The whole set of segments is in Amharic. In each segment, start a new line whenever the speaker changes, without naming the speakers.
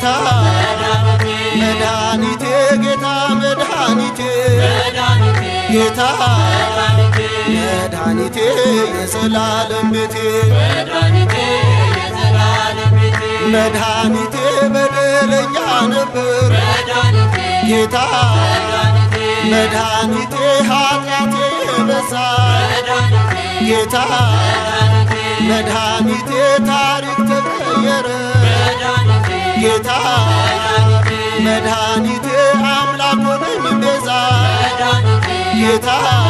ጌታ መድኃኒቴ ጌታ መድኃኒቴ ጌታ መድኃኒቴ የዘላለም ቤቴ መድኃኒቴ በደለኛ ነበር ጌታ መድኃኒቴ ኃጢአቴ የበዛ ጌታ መድኃኒቴ ታሪክ ተቀየረ ጌታ መድኃኒቴ አምላክ ሆነኝ ቤዛ ጌታ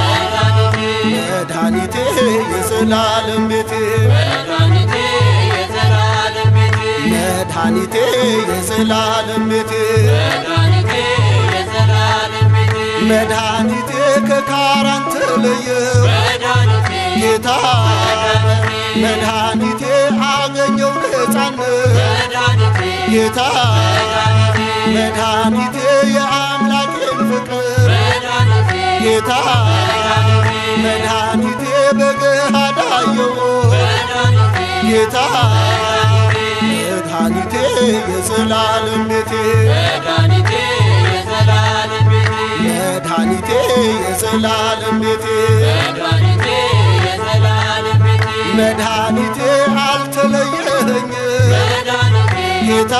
መድኃኒቴ የዘላለም ቤቴ መድኃኒቴ የዘላለም ቤቴ መድኃኒቴ ከካራን ተለየው ጌታ መድኃኒቴ አገኘው ነፃነት ጌታ መድኃኒቴ የአምላኬን ፍቅር ጌታ መድኃኒቴ በገሃድ አየው ጌታ መድኃኒቴ የዘላለም ቤቴ መድኃኒቴ የዘላለም ቤቴ መድኃኒቴ አልተለየኸኝ ጌታ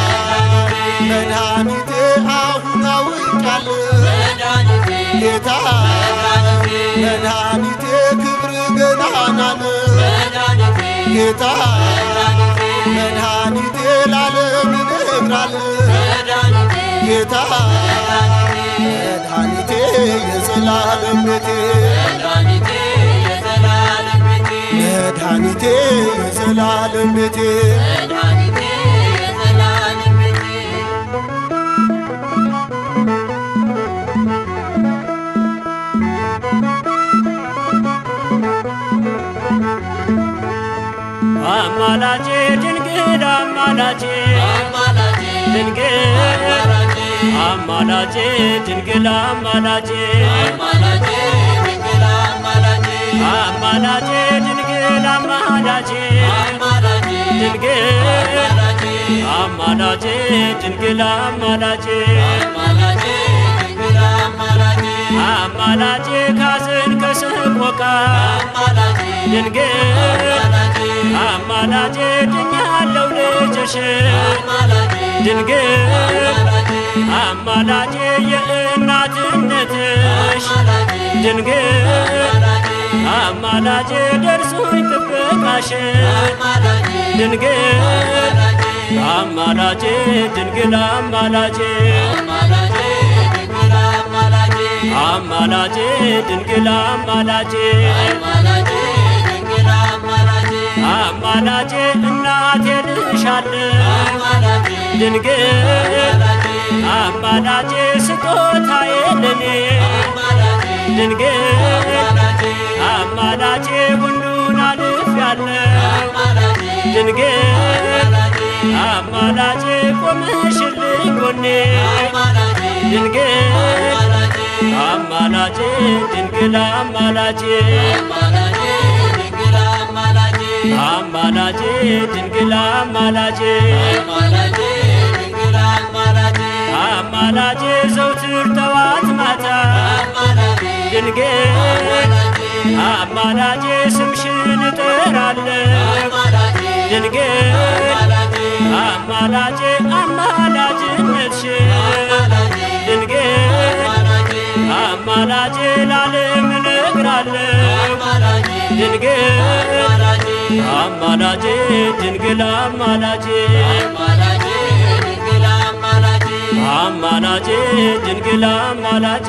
መድኃኒቴ አሁን አውቃለሁ ጌታ መድኃኒቴ ክብር ገናና ነው ጌታ መድኃኒቴ ላለም እነግራለሁ ጌታ መድኃኒቴ የዘላለም ቤቴ መድኃኒቴ የዘላለም ቤቴ
አማላጄ ድንግል አማላጄ ድንግል አማላጄ ድንግል አማላጄ አማላጄ ድንግል አማላጄ ድንግል አማላጄ ድንግል አማላጄ አማላጄ ካዘን ከሰቆቃ ድንግል አማላጄ ድኛለው ልጅሽ ድንግል አማላጄ የእናትነትሽ ድንግል አማላጄ ደርሶኝ ጥበቃሽ ድንግል አማላጄ ድንግል አማላጄ አማላጄ ድንግል አማላጄ አማላጄ እናቴ ልሻለሁ ድንግል አማላጄ ስጦታዬ ለኔ ድንግል አማላጄ ሁሉን አልፌያለሁ ድንግል አማላጄ ቆመሽልኝ ጎኔ ድንግል አማላጄ ድንግል አማላጄ አማላጄ ድንግል አማላጄ አማላጄ ዘውትር ጠዋት ማታ ድንግል አማላጄ ስምሽን እጠራለሁ ድንግል አማላጄ አማላጅነትሽን ድንግል አማላጄ ላለም እነግራለሁ ድንግል አማላጄ ድንግል አማላጄ አማላጄ ድንግል አማላጄ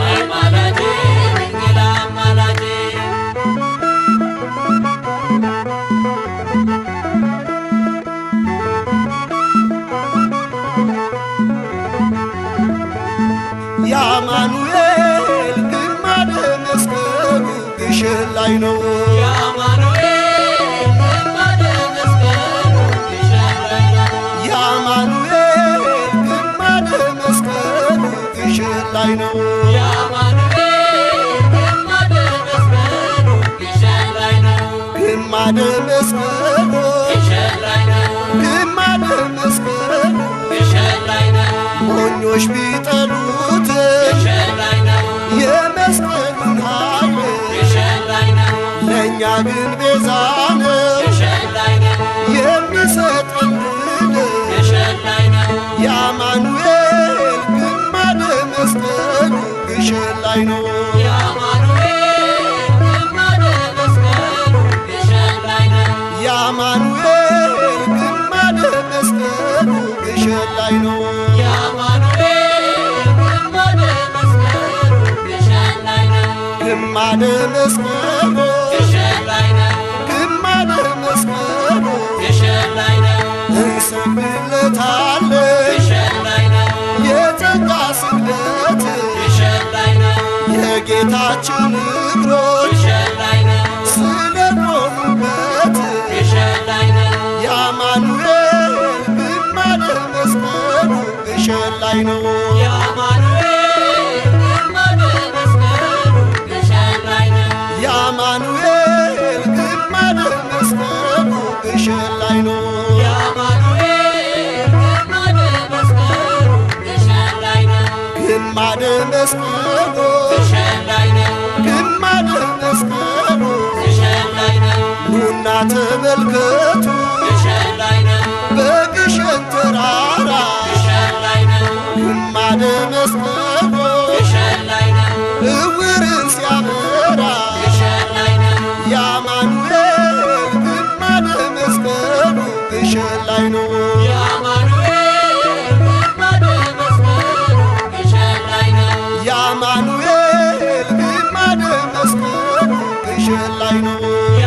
የአማኑኤል ግማደ መስቀሉ ግሽን ላይ ነው የአማኑኤል ግማደ መስቀሉ ግሽን ላይ ነው ግማደ መስቀሉ ግማደ መስቀሉ አማኞች ቢጠሉት የመስቀሉን ኃይል ለእኛ ግን ቤዛ ነው የሚሰጠን ድል የአማኑኤል ግማደ መስቀሉ ግሸን ላይ ነው። የአማኑኤል ግማደ መስቀሉ ግሸን ላይ ነው። ግማደ መስቀሉ ግማደ መስቀሉ እንሰግድለታለን የጸጋ ስግደት የጌታችን እግሮች ስለቆሙበት የአማኑኤል ግማደ መስቀሉ ግሸን ላይ ነው። የአማኑኤል ግማደ መስቀሉ ግሸን ላይ ነው። ግማደ መስቀሉ ግማደ መስቀሉ ኑና ተመልከቱ በግሸን ተራራ ግማደ መስቀሉ እውርን ሲያበራ የአማኑኤል ግማደ መስቀሉ ግሸን ላይ ነው። የአማኑኤል ግማደ መስቀሉ ግሸን ላይ ነው።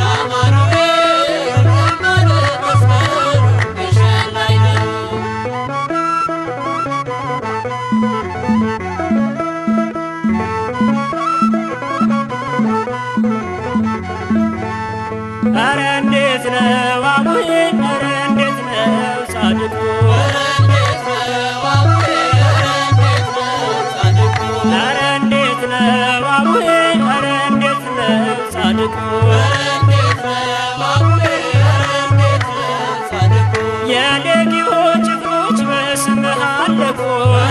ኧረ እንዴት ነው አቡዬ ኧረ እንዴት ነው ጻድቁ ኧረ እንዴት ነው አቡዬ ኧረ እንዴት ነው ጻድቁ የሌጊዮን ጭፍሮች በስምህ አለቁ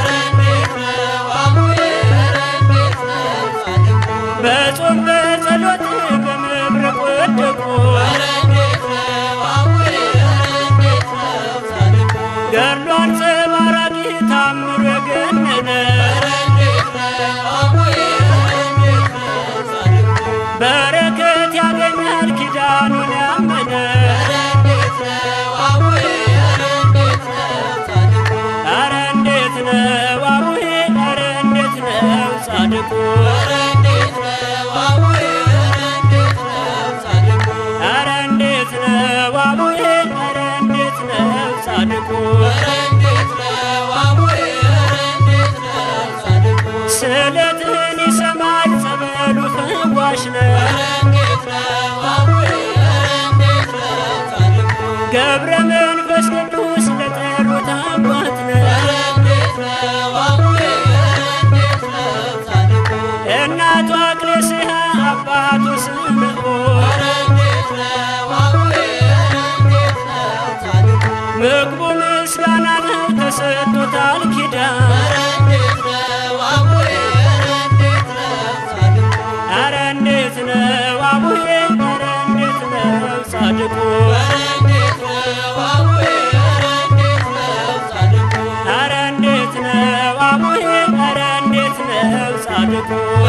በጾም በጸሎት በመብረቅ ወደቁ ገድሉ አንጸባራቂ ታምሮ የገነነ በረከት ያገኛል ኪዳኑን ያመነ ኧረ እንዴት ነው አቡዬ ኧረ እንዴት ነው ጻድቁ ኧረ እንዴት ነው አቡዬ ኧረ እንዴት ነው ጻድቁ ስለትህን ይሰማል ጸበሉ ፈዋሽ ነው ገብረ መንፈስ ቅዱስ ለጠሩት አባት ነው እናቱ አክሌስያ አባቱ ስምዖን ምግቡ ምስጋና ነው ተሰጥቶታል ኪዳን ኧረ እንዴት ነው አቡዬ ኧረ እንዴት ነው ጻድቁ ኧረ እንዴት ነው አቡዬ ኧረ እንዴት ነው ጻድቁ